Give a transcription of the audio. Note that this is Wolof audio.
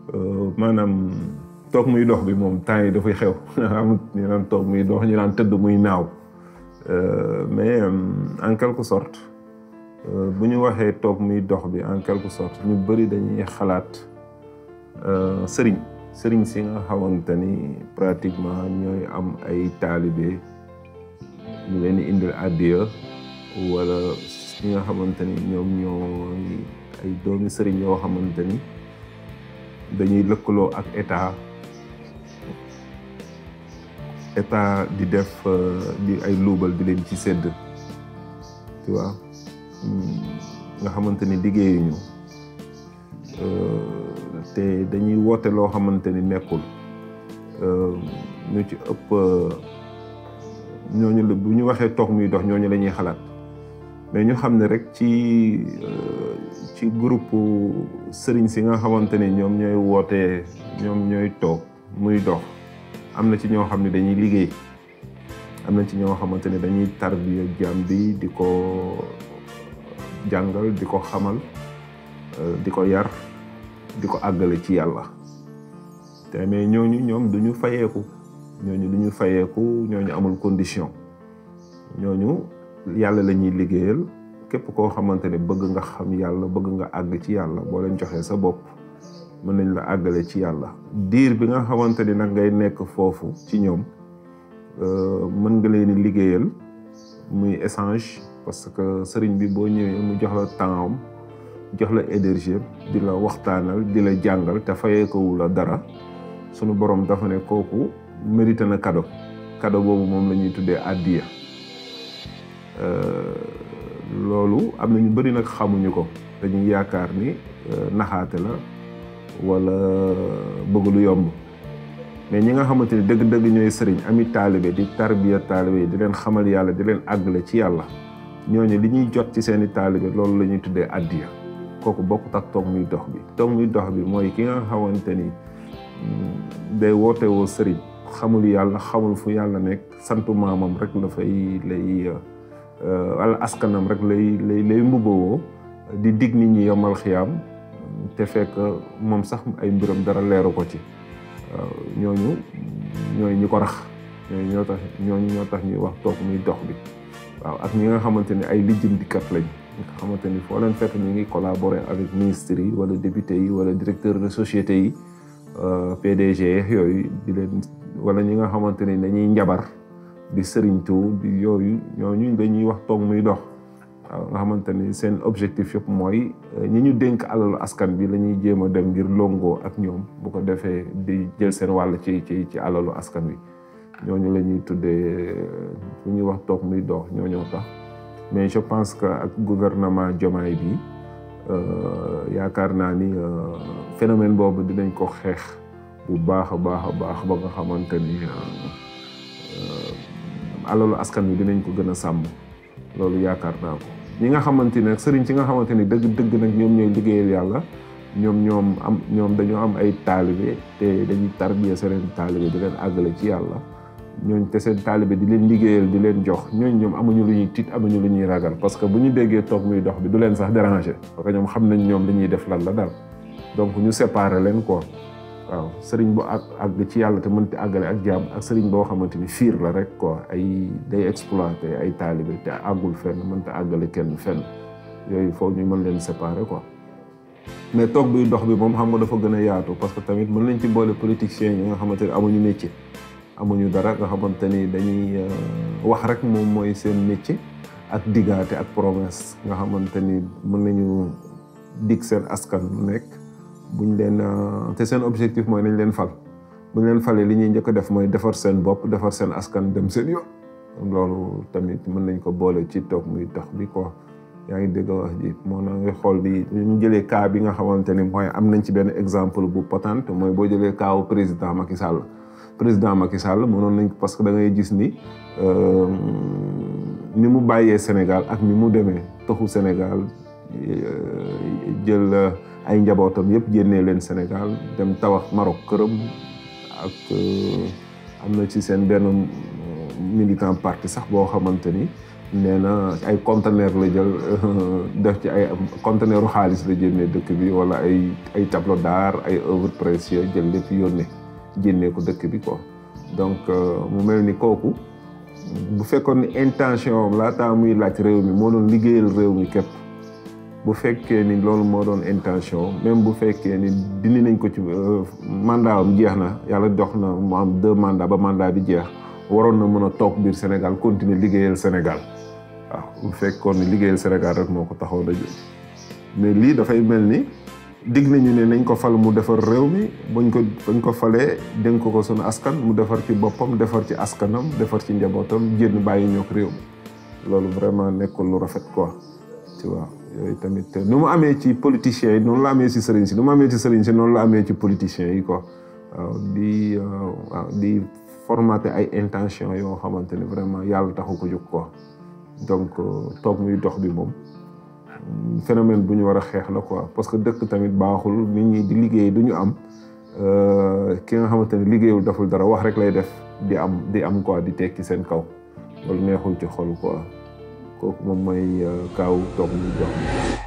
maanaam toog muy dox bi moom temps yi dafay xew amut ñu naan toog muy dox ñu naan tëdd muy naaw mais en quelque sorte bu ñu waxee toog muy dox bi en quelque sorte ñu bëri dañuy xalaat sëriñ sëriñ si nga xamante ni pratiquement ñooy am ay taalibe ñu leen di indil àddiya wala ñi nga xamante ni ñoom ñooy ay doomi sëriñ yoo xamante ni dañuy lëkkaloo ak état état di def di ay luubal di leen ci sedd tu vois nga xamante ni liggéeyuñu te dañuy woote loo xamante ni nekkul ñu ci ëpp ñooñu la bu ñu waxee toog muy dox ñooñu la ñuy xalaat mais ñu xam ne rek ci ci groupe sëriñ si nga xamante ni ñoom ñooy wootee ñoom ñooy toog muy dox am na ci ñoo xam ne dañuy liggéey am na ci ñoo xamante ne dañuy tarbiya jaam bi di ko jàngal di ko xamal di ko yar di ko àggale ci yàlla te mais ñooñu ñoom du ñu fayeeku ñooñu du ñu fayeeku ñooñu amul condition ñooñu yàlla la ñuy liggéeyal képp koo xamante ne bëgg nga xam yàlla bëgg nga àgg ci yàlla boo leen joxee sa bopp mën nañ la àggale ci yàlla diir bi nga xamante ni nag ngay nekk foofu ci ñoom mën nga leen di liggéeyal muy échange parce que sëriñ bi boo ñëwee mu jox la temps am jox la énergie di la waxtaanal di la jàngal te fayee ko la dara sunu borom dafa ne kooku mérité na cadeau cadeau boobu moom la ñuy tuddee àddiya loolu am na ñu bëri nag xamuñu ko dañuy yaakaar ni naxaate la wala bëgg lu yomb mais ñi nga xamante ni dëgg-dëgg ñooy sëriñ ami taalibe di tarbiya taalibe di leen xamal yàlla di leen àggale ci yàlla ñooñu li ñuy jot ci seeni taalibe loolu la ñuy tuddee addiya kooku bokkut ak toog muy dox bi toog muy dox bi mooy ki nga xamante ni day woote woo sëriñ xamul yàlla xamul fu yàlla nekk santu maamam rek la fay lay wala askanam rek lay lay lay mbubbawoo di dig nit ñi yomal xiyaam te fekk moom sax ay mbiram dara leeru ko ci ñooñu ñooy ñi ko rax ñooñu ñoo tax ñooñu ñoo tax ñuy wax toog muy dox bi waaw ak ñi nga xamante ni ay lijjantikat lañ nga xamante ni foo leen fekk ñu ngi collaborer avec ministres yi wala députés yi wala directeur de société yi PDG yooyu di leen wala ñi nga xamante ni dañuy njabar di sëriñtu di yooyu ñooñu dañuy wax toog muy dox waaw nga xamante ni seen objectif yëpp mooy ñi ñu dénk alalu askan bi la ñuy jéem a dem ngir longoo ak ñoom bu ko defee di jël seen wàll ci ci ci alalu askan wi ñooñu la ñuy tuddee fu ñuy wax toog muy dox ñooñoo tax mais je pense que ak gouvernement Diomaye bi yaakaar naa ni phénomène boobu dinañ ko xeex bu baax a baax a baax ba nga xamante ni alalu askan wi dinañ ko gën a sàmm loolu yaakaar naa ko ñi nga xamante ne sëriñ si nga xamante ni dëgg dëgg nag ñoom ñooy liggéeyal yàlla ñoom ñoom am ñoom dañoo am ay taalibe te dañuy tarbiya seen taalibe di leen àggale ci yàlla ñooñ te seen taalibe di leen liggéeyal di leen jox ñooñ ñoom amuñu lu ñuy tiit amuñu lu ñuy ragal parce que bu ñu déggee toog muy dox bi du leen sax déranger parce que ñoom xam nañ ñoom li ñuy def lan la daal donc ñu séparer leen quoi waaw sëriñ bu àgg àgg ci yàlla te mënti àggale ak jaam ak sëriñ boo xamante ni fiir la rek quoi ay day exploiter ay taalibe te àggul fenn mënta àggale kenn fenn yooyu foog ñu mën leen séparer quoi mais toog buy dox bi moom xam nga dafa gën a yaatu parce que tamit mën nañ ci boole politiciens yi nga xamante ni amuñu métier amuñu dara nga xamante ni dañuy wax rek moom mooy seen métier ak diggaate ak promesse nga xamante ni mën nañu dig seen askan lu nekk buñ leen te seen objectif mooy nañ leen fal buñ leen falee li ñuy njëkk a def mooy defar seen bopp defar seen askan dem seen yoon loolu tamit mën nañ ko boole ci toog muy dox bi quoi yaa ngi dégg wax ji moo na nga xool bi ñu jëlee cas bi nga xamante ni mooy am nañ ci benn exemple bu potente mooy boo jëlee kaawu président Macky Sall président Macky Sall mënoon nañ parce que da ngay gis ni ni mu bàyyee Sénégal ak ni mu demee toxu Sénégal jël ay njabootam yëpp génnee leen Sénégal dem tawax Maroc këram ak am na ci seen benn militant parti sax boo xamante ni nee na ay conteneur la jël def ci ay conteneuru xaalis la génnee dëkk bi wala ay ay tableau d'art ay œuvres précieuses jël lépp yónnee génnee ko dëkk bi quoi donc mu mel ni kooku bu fekkoon ni intention am laataa muy laaj réew mi moo doon liggéeyal réew mi képp bu fekkee ni loolu moo doon intention même bu fekkee ni dindi nañ ko ci mandat am jeex na yàlla jox na mu am deux mandats ba mandat bi jeex waroon na mën a toog biir Sénégal continuer liggéeyal Sénégal waaw bu fekkoon ni liggéeyal Sénégal rek moo ko taxaw da mais lii dafay mel ni digg nañu ne nañ ko fal mu defar réew mi bañ ko bañ ko falee dénk ko sunu askan mu defar ci boppam defar ci askanam defar ci njabootam génn bàyyi ñoo ko réew mi loolu vraiment nekkul lu rafet quoi tu vois yooyu tamit nu mu amee ci politiciens yi noonu la amee ci sëriñ si nu mu amee ci sëriñ si noonu la amee ci politiciens yi quoi waaw di waaw di formaté ay intention yoo xamante ne vraiment yàlla taxu ko jóg quoi donc toog muy dox bi moom phénomène bu ñu war a xeex la quoi parce que dëkk tamit baaxul nit ñi di liggéey du ñu am ki nga xamante ne liggéeyul deful dara wax rek lay def di am di am quoi di tekki seen kaw loolu neexul ci xol quoi kooku moom mooy kaaw toog muy dox bi